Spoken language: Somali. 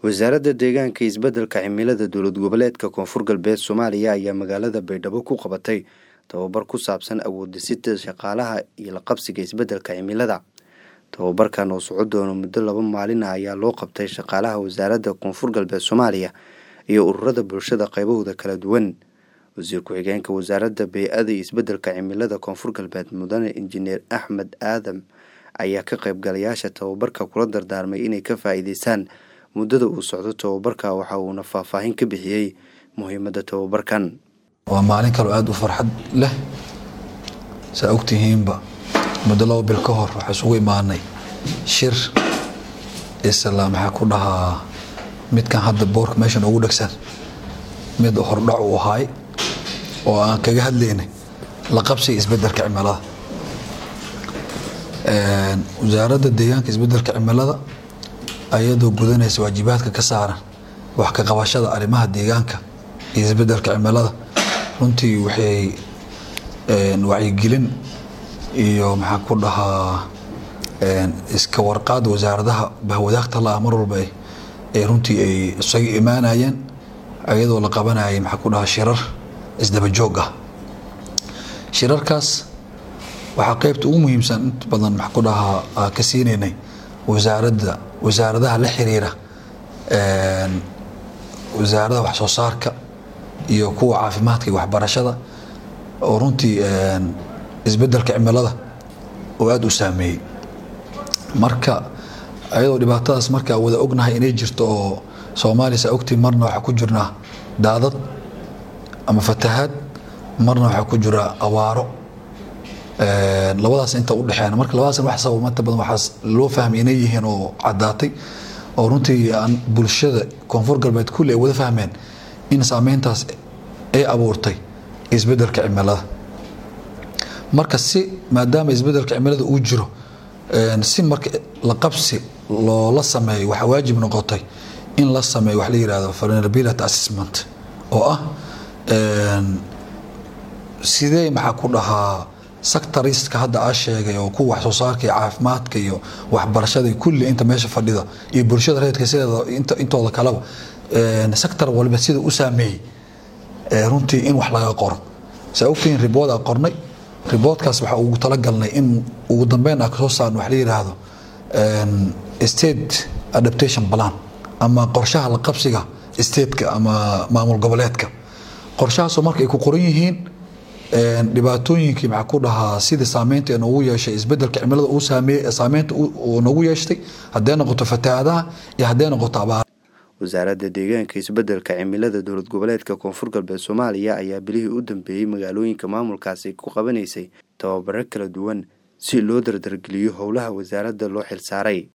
wasaaradda deegaanka iyo isbeddelka cimilada dowlad goboleedka koonfur galbeed soomaaliya ayaa magaalada baydhabo ku qabatay tababar ku saabsan awood-dhisida shaqaalaha iyo la qabsiga isbeddelka cimilada tababarkan oo soco doono muddo laba maalin ah ayaa loo qabtay shaqaalaha wasaaradda koonfur galbeed soomaaliya iyo ururada bulshada qaybahooda kala duwan wasiir ku-xigeenka wasaaradda bey-ada iyo isbeddelka cimilada koonfur galbeed mudane injineer axmed aadam ayaa ka qaybgalayaasha tababarka kula dardaarmay inay ka faa'iideystaan muddada uu socdo tababarka waxa uuna faahfaahin ka bixiyey muhiimadda tababarkan waa maalin kaloo aada u farxad leh saa ogtihiinba muddo laba bil ka hor waxaa isugu imaanay shir isla maxaa ku dhahaa midkan hadda boorka meeshan ugu dhegsan mid hordhac uu ahaay oo aan kaga hadlaynay la qabsiga isbeddelka cimilada wasaaradda deegaanka isbeddelka cimilada ayadoo gudanaysa waajibaadka ka saaran wax ka qabashada arrimaha deegaanka iyo isbeddelka cimilada runtii waxay wacyigelin iyo maxaa ku dhahaa iska warqaad wasaaradaha bahwadaagta la ah mar walba ay runtii ay isaga imaanayeen ayadoo la qabanayay maxaa ku dhahaa shirar isdaba joog ah shirarkaas waxaa qeybta ugu muhiimsan inta badan maxaa ku dhahaa ka siinaynay wasaaradda wasaaradaha la xiriira wasaaradaha wax soo saarka iyo kuwa caafimaadka iyo waxbarashada oo runtii isbeddelka cimilada oo aada u saameeyey marka ayadoo dhibaatadaas markaa wada ognahay inay jirto oo soomaaliya saa ogtii marna waxaa ku jirnaa daadad ama fatahaad marna waxaa ku jira abaaro labadaas inta udhexeena marka labadaas wax sababa inta badan waxaas loo fahmay inay yihiin oo caddaatay oo runtii aan bulshada koonfur galbeed kulli ay wada fahmeen in saameyntaas ay abuurtay isbeddelka cimilada marka si maadaama isbeddelka cimilada uu jiro si marka la qabsi loola sameeyo waxaa waajib noqotay in la sameeyo wax la yihahdo vulnerability assessment oo ah sidee maxaa ku dhahaa sectoriska hadda aa sheegay oo kuwa wax soo saarka iyo caafimaadka iyo waxbarashada kulli inta meesha fadhida iyo bulshada reedka sideeda intooda kaleba sector walba sida u saameeyey runtii in wax laga qoro saa ogtihiin riboodaa qornay riboodkaas waxaa ugu talagalnay in ugu dambeyn a kasoo saarno wax la yidhaahdo state adaptation plan ama qorshaha la qabsiga stateka ama maamul goboleedka qorshahaasoo marka ay ku qoran yihiin dhibaatooyinkii maxaa ku dhahaa sidii saameynta ee noogu yeeshay isbeddelka cimilada uu saameeyey saameynta uu noogu yeeshtay hadday noqoto fatahaadaha iyo hadday noqoto abaar wasaaradda deegaanka isbeddelka cimilada dowlad goboleedka koonfur galbeed soomaaliya ayaa bilihii u dambeeyey magaalooyinka maamulkaasi ku qabanaysay tababaro kala duwan si loo dardargeliyo howlaha wasaaradda loo xilsaaray